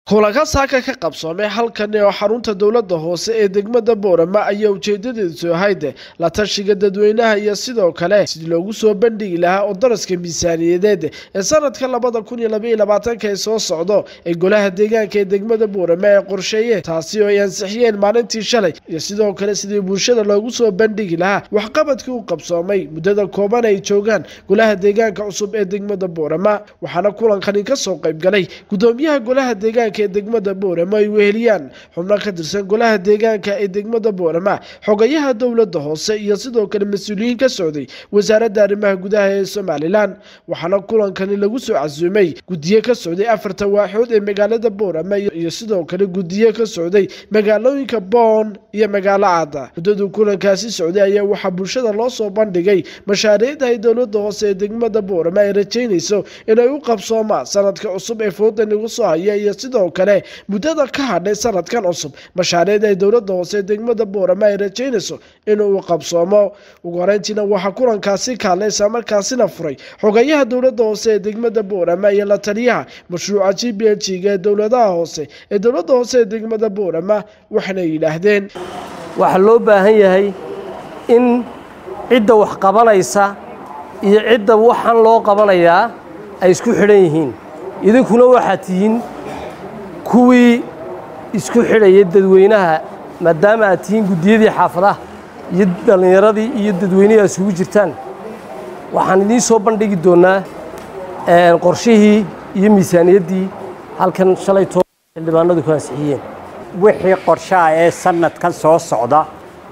kulanka saaka ka qabsoomay halkani oo xarunta dowladda hoose ee degmada boorama ayaa ujeedadiisu ahayd la tashiga dadweynaha iyo sidoo kale sidii loogu soo bandhigi lahaa oo daraska miisaaniyadeed ee sanadka labada kun iyo labaiyo labaatanka ee soo socdo ee golaha deegaanka ee degmada boorama ay qorsheeyeen taasi oo ay ansixiyeen maalintii shalay iyo sidoo kale sidii bulshada loogu soo bandhigi lahaa waxqabadkii u qabsoomay muddada kooban ay joogaan golaha deegaanka cusub ee degmada boorama waxaana kulankani kasoo qaybgalay gudoomiyaha golaha deegaanka ee degmada boorama ay weheliyaan xubno ka tirsan golaha deegaanka ee degmada boorama xogayaha dowladda hoose iyo sidoo kale mas-uuliyiin ka socday wasaaradda arrimaha gudaha ee somalilan waxaana kulankani lagu soo casuumay guddiye ka socday afarta waaxood ee magaalada boorama iyo sidoo kale guddiye ka socday magaalooyinka boon iyo magaalo caada muddaduu kulankaasi socday ayaa waxaa bulshada loo soo bandhigay mashaariicda ay dowladda hoose ee degmada boorama ay rajaynayso inay u qabsoomaan sanadka cusub ee foodan igu soo haya iyo sidoo kale muddada ka hadhay sanadkan cusub mashaariicda ay dowladda hoose ee degmada boorama ay rajaynayso inuu qabsoomo ugu horeyntiina waxaa kulankaasi kaalay islamarkaasina furay xogayaha dowladda hoose ee degmada boorama iyo la taliyaha mashruuca g b l g ee dowladaha hoose ee dowladda hoose ee degmada boorama waxaana yidhaahdeen waxaa loo baahan yahay in cidda wax qabanaysa iyo cidda waxaan loo qabanayaa ay isku xidhan yihiin idinkuna waxaad tihiin kuwii isku xidhaya dadweynaha maadaama aad tihiin guddiyadii xaafadaha iyo dhallinyaradii iyo dadweynihii aad isugu jirtaan waxaan idiin soo bandhigi doonnaa qorshihii iyo miisaaniyaddii halkan shalay too xildhibaanadu ku ansixiyeen wixii qorshaha ee sanadkan soo socda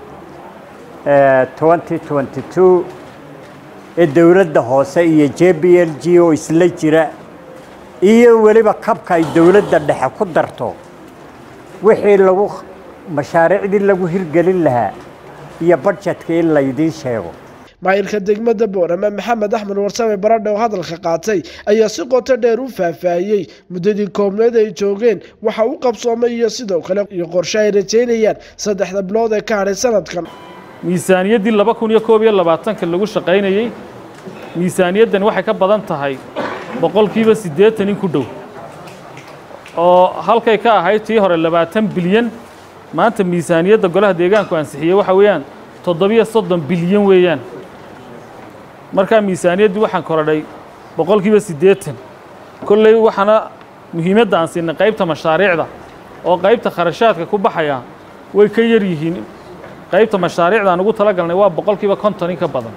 ee dowladda hoose iyo j b l g oo isla jira iyo weliba kabka ay dowladda dhexe ku darto wixii lagu mashaariicdii lagu hirgelin lahaa iyo badjetka in laydiin sheego maayilka degmada boorama maxamed axmed warsame baradhe oo hadalka qaatay ayaa si qoto dheer u faahfaahiyey muddadii koobneed ay joogeen waxa u qabsoomay iyo sidoo kale iyo qorshe ay rajaynayaan saddexda bilood ee ka hadhay sanadkan miisaaniyaddii laba kun iyo koob iyo labaatanka lagu shaqaynayey miisaaniyaddan waxay ka badan tahay boqolkiiba siddeetan in ku dhow oo halkay ka ahayd tii hore labaatan bilyan maanta miisaaniyadda golaha deegaanku ansixiyey waxa weeyaan toddobiyo soddon bilyan weeyaan markaa miisaaniyaddii waxaan korodhay boqolkiiba siddeetan kolley waxaana muhiimadda aan siinay qaybta mashaariicda oo qaybta kharashaadka ku baxaya way ka yar yihiin qaybta mashaariicda aan ugu tala galnay waa boqolkiiba konton in ka badan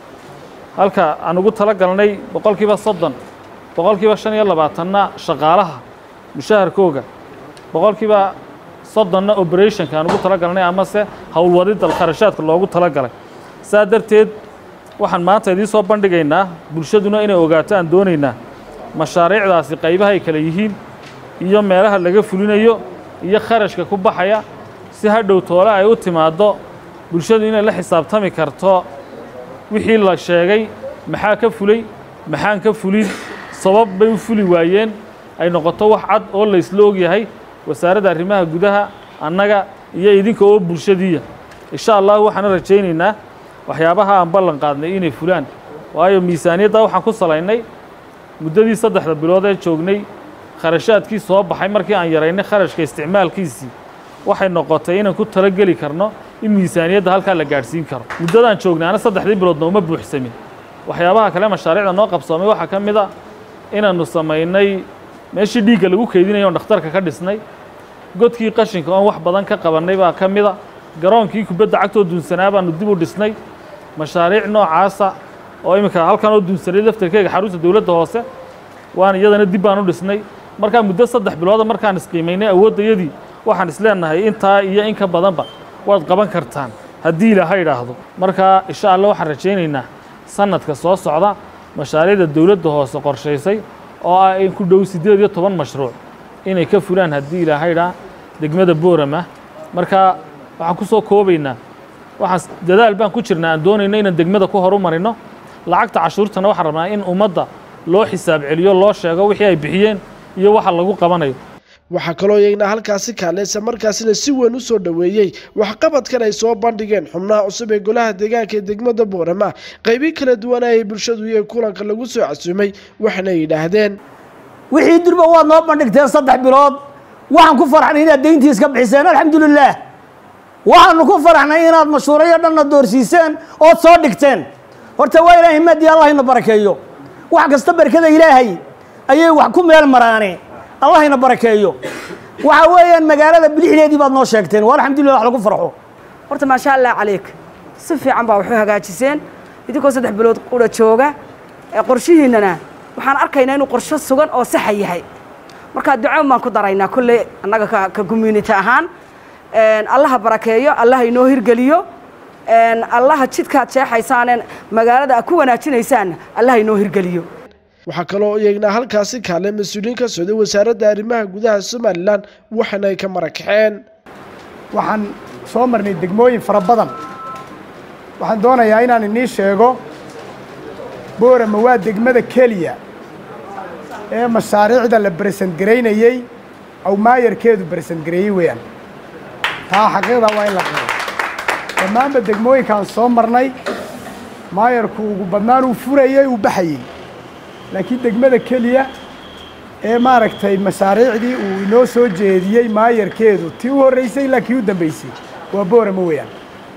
halka aan ugu tala galnay boqolkiiba soddon boqolkiiba shan iyo labaatanna shaqaalaha mushaharkooga boqolkiiba soddonna operationka aan ugu tala galnay amase howlwadidda kharashaadka loogu tala galay saa darteed waxaan maanta idiin soo bandhigaynaa bulshaduna inay ogaato aan doonaynaa mashaariicdaasi qaybaha ay kale yihiin iyo meelaha laga fulinayo iyo kharashka ku baxaya si hadhow toole ay u timaaddo bulshadu inay la xisaabtami karto wixii la sheegay maxaa ka fulay maxaan ka fulin sabab bay u fuli waayeen ay noqoto wax cad oo laysla ogyahay wasaaradda arrimaha gudaha annaga iyo idinka oo bulshadiiya insha allahu waxaana rajaynaynaa waxyaabaha aan ballan qaadnay inay fulaan waayo miisaaniyadda waxaan ku salaynay muddadii saddexda bilood ee joognay kharashaadkii soo baxay markii aan yaraynay kharashka isticmaalkiisii waxay noqotay inaan ku talageli karno in miisaaniyadda halkaa la gaadhsiin karo muddadaan joognaana saddexdii biloodna uma buuxsamin waxyaabaha kale mashaariicda noo qabsoomay waxaa ka mid a inaannu samaynay meeshii dhiigga lagu keydinaya oon dhakhtarka ka dhisnay godkii qashinka oon wax badan ka qabannay baa ka mida garoonkii kubadda cagtoo duunsanaa baannu dib u dhisnay mashaariic noocaasa oo iminka halkan oo duunsanay daftarkeega xarunta dowladda hoose waan iyadana dib baan u dhisnay markaa muddo saddex bilooda markaan isqiimaynay awooddayadii waxaan isleenahay intaa iyo in ka badanba waad qaban kartaan haddii ilaaha idhaahdo markaa insha allah waxaan rajaynaynaa sanadka soo socda mashaariicda dowladda hoose qorshaysay oo ah in ku dhow siddeed iyo toban mashruuc inay ka fulaan haddii ilaahaydhaa degmada boorama markaa waxaan ku soo koobaynaa waxaan dadaal baan ku jirnaa aan doonayno inaan degmada ku horu marino lacagta cashuurtana waxaan rabnaa in ummadda loo xisaab celiyo loo sheego wixii ay bixiyeen iyo waxa lagu qabanayo waxaa kaloo iyagna halkaasi kaaleysa markaasina si weyn u soo dhoweeyey waxqabadkan ay soo bandhigeen xubnaha cusub ee golaha deegaanka ee degmada boorama qaybi kala duwana ay bulshadu iyo kulanka lagu soo casuumay waxna yidhaahdeen wixii durba waad noo bandhigteen saddex bilood waxaan ku faraxnay inaad deyntii iska bixiseen alxamdulilaah waxaanu ku faraxnay inaad mashhuurayo dhanna doorsiiseen ood soo dhigteen horta waa ilaahay maadii allah ina barakeeyo wax kasta barkada ilaahay ayay wax ku meel maraane allah ina barakeeyo waxa weeyaan magaalada bilixdeedii baad noo sheegteen waa alxamdulillah wax lagu farxo horta maasha allah calayk si fiican baa waxu hagaajiseen idinkoo saddex bilood qura jooga ee qorshihiinnana waxaan arkaynaa inuu qorsho sugan oo saxa yahay markaa duco baan ku daraynaa kolley annaga ka ka community ahaan allaha barakeeyo allaha inoo hirgeliyo allaha jidkaad jeexaysaaneen magaalada aad ku wanaajinaysaanna allaha inoo hirgeliyo waxaa kaloo iyagnaa halkaasi kaale mas-uuliyiin ka socday wasaaradda arrimaha gudaha somalilan waxaana ay ka marakaxeen waxaan soo marnay degmooyin fara badan waxaan doonayaa inaan inii sheego boorama waa degmada keliya ee mashaariicda la beresent garaynayey aw maayarkeedu beresent gareeyey weeyaan taa xaqiiqda waa in la qabo dhammaanba degmooyinkaan soo marnay maayarku ugu badnaan uu furayey uu baxayey laakiin degmada keliya ee maaragtay mashaariicdii uu inoo soo jeediyey maayarkeedu tii u horreysay ilaa kii u dambeysay waa boorama weeyaan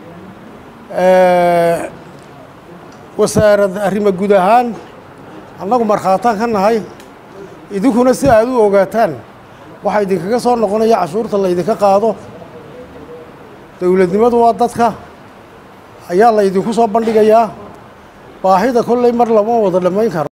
wasaarad arrimo guud ahaan annagu markhaataan ka nahay idinkuna si aad u ogaataan waxaa idinkaga soo noqonaya cashuurta laydinka qaado dowladnimadu waa dadka ayaa laydinku soo bandhigayaa baahida kolley mar lama wada dhammayn karo